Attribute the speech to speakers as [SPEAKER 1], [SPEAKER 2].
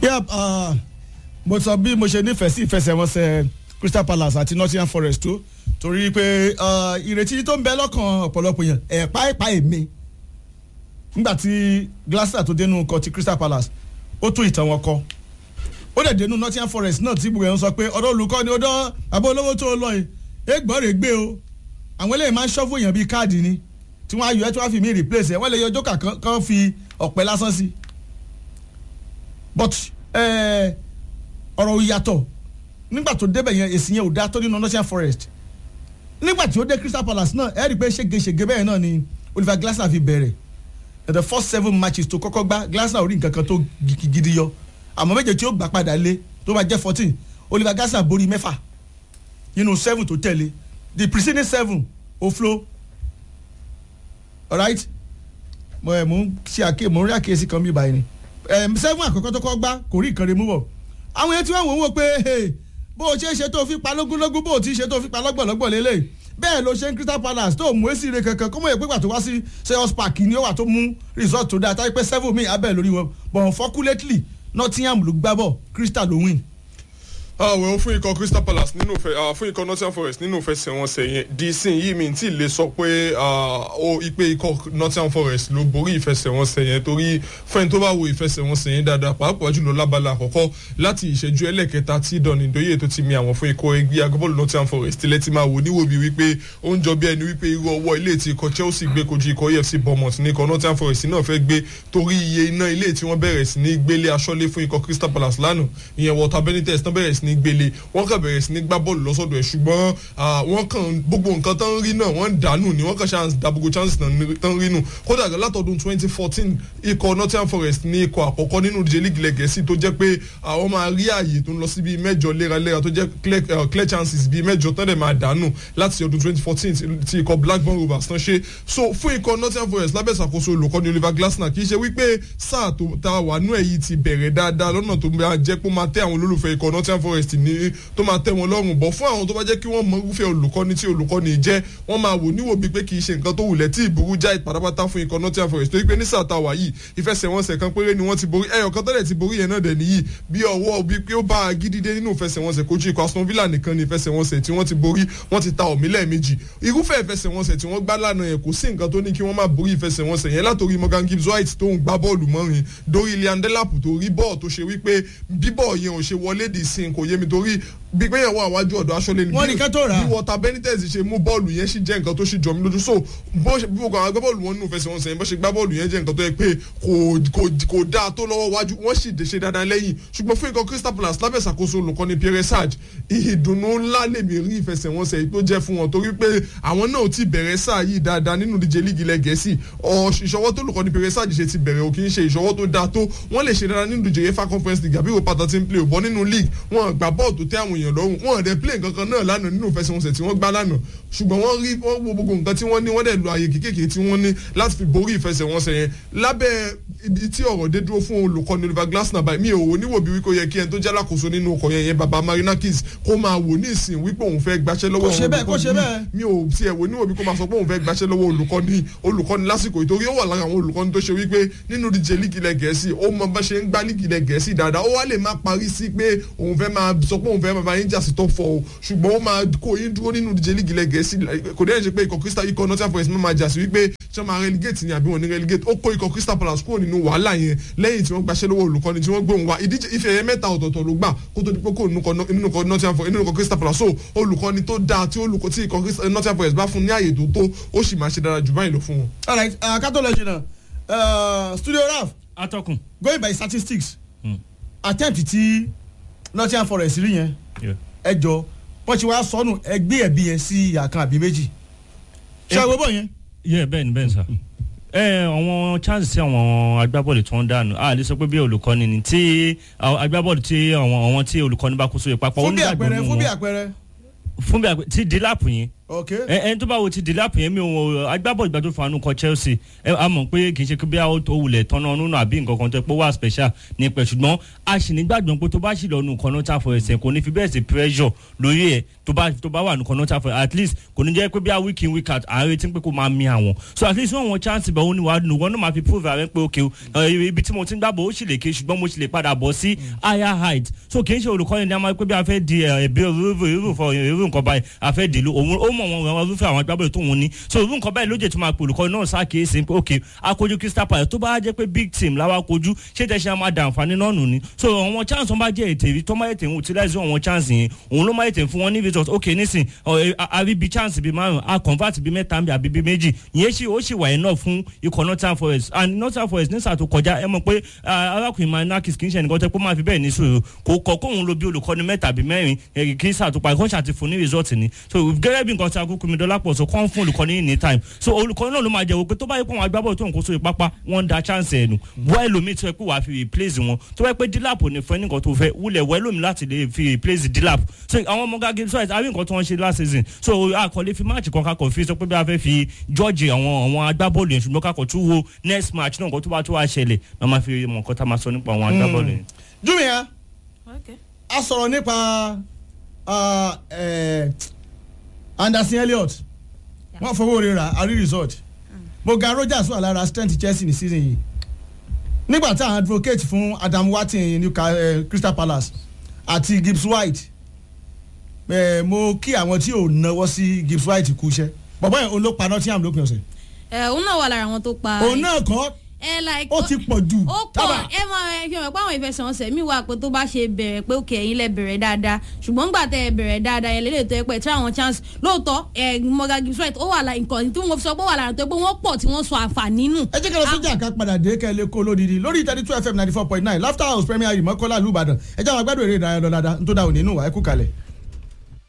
[SPEAKER 1] yep uh, mo sọ bí mo ṣe nífẹ̀ẹ́ sí ìfẹsẹ̀wọnsẹ̀ crystal palace àti nottingham forest tó torí pé uh, ìrètí tó ń bẹ lọ́kàn ọ̀pọ̀lọpọ̀ yẹn ẹ̀pá ẹ̀pá èmi nígbà tí glasser tó dénú kọ ti crystal palace ó tún ìtàn wọn kọ ó dẹ̀ dénú nottingham forest náà tí gbogbo ẹ̀ ń sọ pé ọ̀dọ́ olùkọ́ ni ó dán abọ́ olówó tó lọ yìí égbọ́n rẹ̀ gbé o àwọn eléyìí máa ń ṣọ́fù èèyàn bíi káàdì ni tí wọ́n á yọ ẹ́ tí wọ́n á fi mí replace ẹ̀ wọ́n lè yọ jókà kan fi ọ̀pẹ lásán sí but ọ̀rọ̀ ìyàtọ̀ nígbà tó débẹ̀ yẹn èsì yẹn ò dá tó nínú nottingham forest nígbà tí ó dé crystal palace náà ẹ rí i pé ṣégeṣége bẹ́ẹ̀ náà ni oliver glasner fi bẹ̀rẹ̀ the first seven matches tó kọ́kọ́ gbá glasner ò rí nǹkan kan tó gidi yọ àmọ́ méje tí ó gbà padà lé tó bá jẹ́ fourteen oliver glasner borí mẹ́fà nínú seven tó tẹ̀lé the preceding seven ó flow alright mo ẹ̀ mo ń ṣe àké mo ń rí àkíyèsí kan bí báyìí ni seven àkọ́kọ́ tó kọ́ gbá kò rí nǹkan rẹ̀ mú bọ̀ àwọn yẹn tí wọ́n wò ó wò pé bó o ṣe é ṣe tó fi pa lógúnlógún bó o ti ṣe tó fi pa lọ́gbọ̀lọ́gbọ̀ lélẹ̀ bẹ́ẹ̀ ló ṣe ń crystal palace tó mú èsì rẹ̀ kankan kó mọ̀ èpè gbà tó wá sí sales park ni ó wà tó mú result tó dáa táyé pé seven mi abẹ́ lórí wọn but unfortunately nottingham ló gbá bọ̀ crystal ló win
[SPEAKER 2] àwẹ̀ fún ikọ̀ crystal palace nínú ìfẹ́ fún ikọ̀ nottingham forest nínú ìfẹsẹ̀wọnsẹ̀ yẹn dísìn yìí mi tí lè sọ pé ó ipe ikọ̀ nottingham forest ló borí ìfẹsẹ̀wọnsẹ̀ yẹn torí fẹ́ni tó bá wo ìfẹsẹ̀wọnsẹ̀ yẹn dáadáa pàápàá jùlọ lábala àkọ́kọ́ láti ìṣẹ́jú ẹlẹ́kẹta tí dọ̀nì ìdóyè tó ti mi àwọn fún ikọ̀ ẹgbẹ́ agbábọ́ọ̀lù nottingham forest tilẹ̀ ti máa wò níwò bí wípé ó ń jọ bí ẹni wípé irú ọwọ́ ilé tí ikọ̀ chelsea gbé kojú ikọ̀ efc bournemouth ní ikọ̀ nottingham forest náà fẹ́ gbé torí iye iná ilé tí wọ́n bẹ̀rẹ̀ sí ní gbélé aṣọ́lé fún ikọ̀ crystal palace lánàá ìyẹn walter benitez tán bẹ̀rẹ̀ sí ní gbélé wọ́n kàn bẹ̀rẹ̀ sí ní gbá bọ́ọ̀lù lọ́sọ̀dọ̀ ẹ̀ ṣùgbọ́n wọ́n kàn gbogbo nǹkan tán rí náà wọ́n ń dànù ni wọ́n kàn ṣe da gbogbo chances tán rí nù kódà látọdún twenty fourteen ikọ̀ nottingham forest ní ikọ̀ àkọ́kọ́ nínú ìdíje league lẹ́gẹ̀ẹ́sì tó jẹ́ pé àwọn máa rí ààyè tó ń lọ sí bíi mẹ́jọ léraléra tó jẹ́ clear chances bíi mẹ́jọ tán dẹ̀ máa dànù láti ọdún twenty fourteen ti ikọ̀ blackburn rovers tán ṣe so fún ikọ̀ nottingham forest lábẹ́ ìṣàkóso olùkọ́ni oliver glasner kì í ṣe wípé sáà tó ta wà nú ẹ̀ yìí ti bẹ̀rẹ̀ dáadáa lọ́nà tó máa jẹ́ pé ó máa tẹ́ àwọn olólùfẹ́ ikọ̀ nottingham forest ní tó máa tẹ́ wọn lọ́rùn bọ̀ fún àwọn tó bá jẹ́ kí wọ́n mọ irúfẹ́ olùkọ́ni tí olùkọ́ni jẹ́ wọ́n máa wò níwò bíi pé kì í ṣe nǹkan tó wulẹ̀ tí ìburú já ìpadàbàtà fún ikọ̀ nottingham forest torí pé ní sàtà wà yìí ìfẹsẹ̀wọnsẹ̀ kan péré ni wọ́n ti borí ẹyọ kan tẹ́lẹ̀ ti borí yẹn náà dẹ̀ nìyí bí ọwọ́ bíi pé ó bá a gidi dé nínú ìfẹsẹ̀wọnsẹ̀ kojú ikọ̀ aston villa nìkan ni ìfẹsẹ̀wọnsẹ̀ tí wọ́n ti borí wọ́n ti ta òmí lẹ́ẹ̀mejì irúfẹ́ ìfẹsẹ̀wọnsẹ̀ tí wọ́n gbá lánàá yẹn kò sí nǹkan tó ní kí wọ́n má borí ìfẹsẹ̀wọnsẹ̀ yẹn látòrí morgan gibbs white tó ń gbá bọ́ọ̀lù mọ́rin dórí liam delap tó rí bọ́ọ̀ tó ṣe wípé bíbọ̀ yẹn ò ṣe wọlé dì sí kò yé mi torí bí pé yẹn wọ àwájú ọ̀dọ̀ aṣọ́lé ni
[SPEAKER 1] wọ́n ní kẹ́tọ́ rà
[SPEAKER 2] bí wọ́ta benitez ṣe mú bọ́ọ̀lù yẹn sì jẹ́ nǹkan tó ṣì jọ mí lójú so bó ṣe gbogbo àwọn agbábọ́ọ̀lù wọn nínú ìfẹsẹ̀wọnsẹ̀ yẹn bó ṣe gbá bọ́ọ̀lù yẹn jẹ́ nǹkan tó yẹ pé kò dáa tó lọ́wọ́ wájú wọ́n sì ṣe dáadáa lẹ́yìn ṣùgbọ́n fún ikọ̀ crystal palace lábẹ́ ìṣàkóso olùkọ́ni pierre sage ìdùnnú ńlá lèmi rí ìfẹsẹ̀wọnsẹ̀ yìí tó jẹ́ fún wọn torí pé àwọn náà ti bẹ̀rẹ̀ sáà yìí dáadáa nínú díje líìgì ilẹ̀ gẹ̀ẹ́sì ìṣọwọ́ tó olùkọ́ni pierre sage ṣe ti bẹ̀rẹ̀ òkì ń ṣe ìṣọwọ́ tó dáa tó wọ́n lè ṣe dáadáa nínú díje uefa conference league àbí òpàtà tí ń play òbọ̀ nínú league wọn gbà bọ́ọ̀ tó tẹ́ àwọn èèyàn lọ́rùn wọn dẹ̀ play nǹkan kan náà lánàá nínú ìfẹsẹ̀wọnsẹ̀ tí wọ́n gbá lánàá ṣùgbọ́n wọ́n rí wọ́n wo gbogbo nǹkan tí wọ́n ní wọ́n dẹ̀ lo àyè kékèké tí wọ́n ní láti fi borí ìfẹsẹ̀wọnsẹ̀ yẹn lábẹ́ ibi tí ọ̀rọ̀ dé dúró fún olùkọ́ni oliver glasner báyìí mi ò wò níwò bí wípé ó yẹ kí ẹni tó jẹ́ alákòóso nínú ọkọ̀ yẹn yẹn baba marinakis kó máa wò ní ìsìn wípé òun fẹ́ gbaṣẹ́ lọ́wọ́
[SPEAKER 1] kò ṣe bẹ́ẹ̀ kò ṣe bẹ́ẹ̀
[SPEAKER 2] mi ò tiẹ̀ wò níwò bí kó máa sọ pé òun fẹ́ gbaṣẹ́ lọ́wọ́ olùkọ́ni olùkọ́ni lásìkò ìtorí ó wà lára àwọn olùkọ́ni tó ṣe wípé nínú díje líìgì ilẹ̀ gẹ̀ẹ́sì ó mọ bá ṣe ń gbá líìgì ilẹ̀ gẹ̀ẹ́sì dáadáa ó wá lè má parí sí pé òun fẹ́ máa sọ pé òun fẹ́ máa bá yín jà sí top four o ṣùgbọ́n ó máa kó yín dúró nínú díje líìgì ilẹ̀ gẹ̀ẹ́sì kò dẹ́rẹ́ ṣe pé ikọ̀ crystal ikọ̀ nottingham forest máa jà sí wípé ṣé máa relegate ni àbí wọn ní relegate ó kó ikọ̀ crystal palace kúrò nínú wàhálà yẹn lẹ́yìn tí wọ́n gbaṣẹ́ lọ́wọ́ olùkọ́ni tí wọ́n gbóhùn wá ìdíje ife ẹ̀yẹ mẹ́ta ọ̀tọ̀ọ̀tọ̀ ló gbà kó tó di pé kó nínú ikọ̀ nottingham forest nínú ikọ̀ crystal palace so olùkọ́ni tó dáa tí olùkọ́ tí ikọ̀ nottingham forest bá fún ní àyè tó tó ó sì máa ṣe dára jù báyìí lọ fún wọn.
[SPEAKER 1] all right kátó lọ jìnnà studio raf
[SPEAKER 3] atọ́kùn.
[SPEAKER 1] going by statistics attempt ti nottingham forest rí yẹn ẹ jọ wọ́n ti wá sọnù ẹgbẹ́ ẹ̀bí yẹn sí ìyá kan àbí méjì ṣé àwọn bọ̀ yẹn.
[SPEAKER 3] yẹ bẹ́ẹ̀ ni bẹ́ẹ̀ ni sà ẹ àwọn chance tí àwọn agbábọ́ọ̀lù tí wọ́n dànù a lè sọ pé bí olùkọ́ni ni tí agbábọ́ọ̀lù tí àwọn àwọn tí olùkọ́ni bá kó sóye papọ̀
[SPEAKER 1] fún bí àpẹẹrẹ fún bí àpẹẹrẹ.
[SPEAKER 3] fún bí àpẹẹrẹ tí dílápù yẹn
[SPEAKER 1] ok
[SPEAKER 3] ẹ ẹni tó bá wo ti dílápù yẹn mi ò agbábọ́ọ̀lù ìgbà tó fanu kọ chelsea ẹ a mọ̀ pé kì í ṣe pé bí a ó wulẹ̀ tọ́nà nínú àbí nǹkan kan tó pé wà special ní pẹ̀ ṣùgbọ́n a sì ní gbàgbọ́n pé tó bá sì lọ́nu kan náà tàfọ̀ ẹsẹ̀ kò ní fi bẹ́ẹ̀ sí pressure lórí ẹ̀ tó tó bá tó bá wà nìkan náà tàfẹ́ at least kò ní jẹ́ pé bí a week in week out à ń retí pé kó máa mi àwọn so at least wọ́n wọn chance bẹ̀ wọ́n ni wàá nù wọ́n náà máa fi prove ààrẹ pé okay o ibi tí mo ti ń gbàgbọ́ ó sì lè ké ṣùgbọ́n mo sì lè padà bọ̀ sí higher height so kì í ṣe olùkọ́ni ní a máa pé bí a fẹ́ di ẹ̀bí irú nǹkan báyìí a fẹ́ dìlú òun ó mọ̀ wọn irúfẹ́ àwọn agbábọ̀lù tó wọn ní so irú nǹkan báyìí ló jẹ́ tó máa pè olùkọ́ni náà ṣàkíyèsí pé okay akojú Crystal Palace tó bá jẹ́ pé big team láwa kojú ṣé tẹ̀sí máa dà àǹfààní náà nù ni so àwọn chance wọn bá jẹ́ ètè rí tó máa ètè utilize àwọn chance yẹn òun ló máa ètè fún wọn ní result okay nísìn àbí bi chance bi márùn a convert bi mẹ́ta bí àbí bi méjì ìyẹn sì ó sì wà enough fún ikọ̀ Nottingham Forest and Nottingham Forest nísà tó kọjá ẹ mọ̀ pé arákùnrin Manakis kì í ṣe ẹnìkan tẹ́ pé máa fi bẹ́ẹ̀ ní sùúrù kò kọ́ kóun lo bí olùkọ́ni mẹ́ta bí mẹ́rin kì í sàtúpa ẹ̀kọ́ ṣàti fún ní result ni so gẹ́gẹ́ bí nǹkan tí akókò mi dọ́là pọ̀ so kọ́ ń fún olùkọ́ni ní time so olùkọ́ni náà ló máa jẹ́ wò pé tó bá yẹ pé àwọn agbábọ̀ tó ń kó sórí pápá wọ́n ń da chance ẹ̀ nù wọ́n ẹlòmíì tó yẹ pé wàá fi replace wọn tó yẹ pé dílàpù ní fún ẹnìkan tó fẹ́ wúlẹ̀ wọ́n ẹlòmíì láti lè fi replace dílàp so àwọn ọmọ gàgé so àbí nǹkan tó wọ́n ṣe last season so àkọlé fi match kan kakọ̀ fi sọ pé bí a fẹ́ fi george àwọn àwọn agbábọ́ọ̀lù yẹn ṣùgbọ́n kakọ̀ tún wo next match náà nǹkan tó bá tó wá ṣẹlẹ̀ náà máa fi mọ̀ nǹkan tá a máa sọ nípa àwọn agbábọ́ọ̀lù yẹn.
[SPEAKER 1] júmíà
[SPEAKER 4] Okay.
[SPEAKER 1] a sọ̀rọ̀ nípa uh, eh, Anderson Elliott wọ́n fowó rẹ̀ rà àrí resort Morgan Rogers wà lára strength Chelsea ní season yìí nígbà tí àwọn advocate fún Adam Watin Newcastle eh, Crystal Palace àti Gibbs White eh, mo kí àwọn tí ò náwó sí Gibbs White kú iṣẹ́ bọ̀bọ́ yẹn olópa Nottingham lópin ọ̀sẹ̀
[SPEAKER 4] ẹ òun náà wà lára àwọn tó pa.
[SPEAKER 1] òun náà kọ́
[SPEAKER 4] ẹ like
[SPEAKER 1] ó ti pọ̀ jù
[SPEAKER 4] ó pọ̀ ẹ mọ ẹ fi hàn pé àwọn ìfẹsẹ̀wọnsẹ̀ mi wà pé tó bá ṣe bẹ̀rẹ̀ pé òkè ẹ̀yin lẹ bẹ̀rẹ̀ dáadáa ṣùgbọ́n nígbà tẹ ẹ bẹ̀rẹ̀ dáadáa yẹn lélẹ̀ tó yẹ pé tí àwọn chance lóòótọ́ ẹ Morgan Gibbs White ó wà lára nǹkan tí wọ́n fi sọ pé ó wà lára tó yẹ pé wọ́n pọ̀ tí wọ́n sọ àǹfààní nù.
[SPEAKER 1] ẹ jẹ́ kí lọ sí jà ká padà dé kẹ́ ẹ lè kó lódìdí lórí thirty two fm ninety four point nine laughter house premier ìmọ̀kọ́lá ìlú ìbàdàn ẹ jẹ́ àwọn agbádùn eré ìdárayá lọ dáadáa nítorí àwọn onínú wa ẹ kú kalẹ̀.